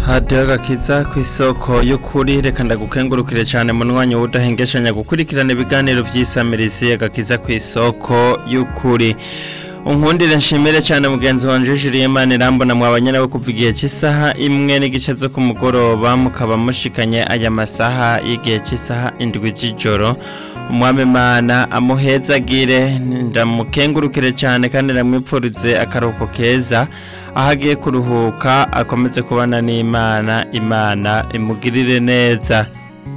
hadiyo agakiza ku isoko y'ukuri reka ndagukengurukire cyane mu mwanya w'udahengeshanya gukurikirana ibiganiro by'isamirizi agakiza ku isoko y'ukuri unkundire nshimire cyane mugenzi wanje Julie Imana irambona mwabanye nawe kuva igihe cy'isaha imwe n'igice zo ku mugoroba mukaba mushikanye aya masaha y'igihe cy'isaha indwi z'ijoro umwami Imana amuhezagire ndamukengurukire cyane kandi ndamwipfurize akaruhuko keza aho agiye kuruhuka akomeze kubana n'imana imana imugirire neza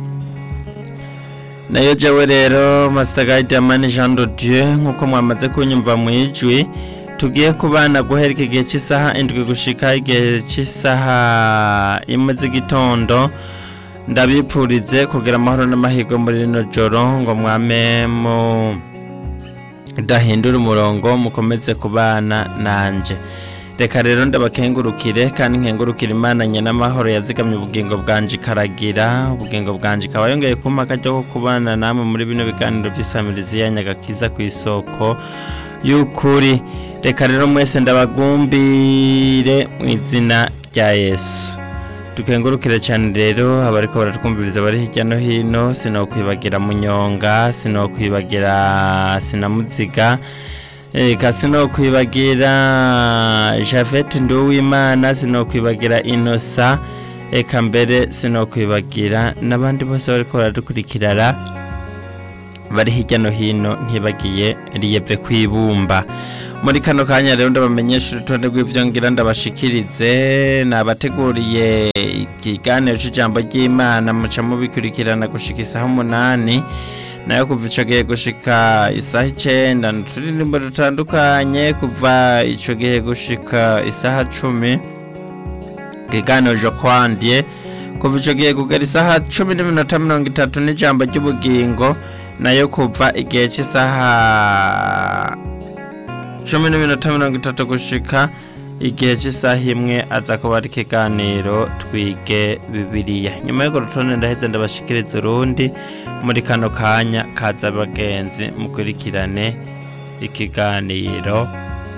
nayo jewe rero Master Guide Jean de Dieu nk'uko mwamaze kunyumva mu ijwi tugiye kubana guhera iki gihe cy'isaha indwi gushika igihe cy'isaha imwe z'igitondo ndabipfurize kugira amahoro n'amahirwe muri rino joro ngo mwame mu dahindura umurongo mukomeze kubana nanje reka rero ndabakengurukire kandi nkengurukire imana n'amahoro yazigamye ubugingo bwanje ikaragira ubugingo bwanje ikaba yongeye kumpa akajya ko kubana namwe muri bino biganiro by'isamirizi ya nyagakiza ku isoko y'ukuri reka rero mwese ndabagumbire mu izina rya yesu dukengurukire cyane rero abariko baratwumviriza bari hirya no hino sinokwibagira munyonga sinokwibagira sinamuziga eka sinokwibagira javete nduwimana sinokwibagira inosa eka mbere sinokwibagira n'abandi bose bariko baradukurikirana bari hirya no hino ntibagiye riyeve kwibumba muri kano kanya rero ndabamenyesha urutonde rw'ibyo ngira ndabashikirize nabateguriye ikiganiro cy'ijambo ry'imana muca mubikurikirana gushika isaha umunani nayo kuva ico gihe gushika isaha icenda n'uturirimbo dutandukanye kuva ico gihe gushika isaha cumi ikiganiro jo kwandye kuva ico gihe kugera isaha cumi n'iminota mirongo itatu n'ijambo ry'ubugingo nayo kuva igihe cy'isaha cumi n'iminota mirongo itatu gushika igihe cy'isaha imwe aza kuba ari ikiganiro twige bibiliya nyuma y'urwo rutonde ndaheze ndabashikiriza urundi muri kano kanya kaza abagenzi mukurikirane ikiganiro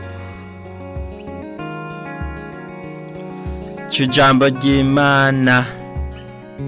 cy'ijambo ry'imana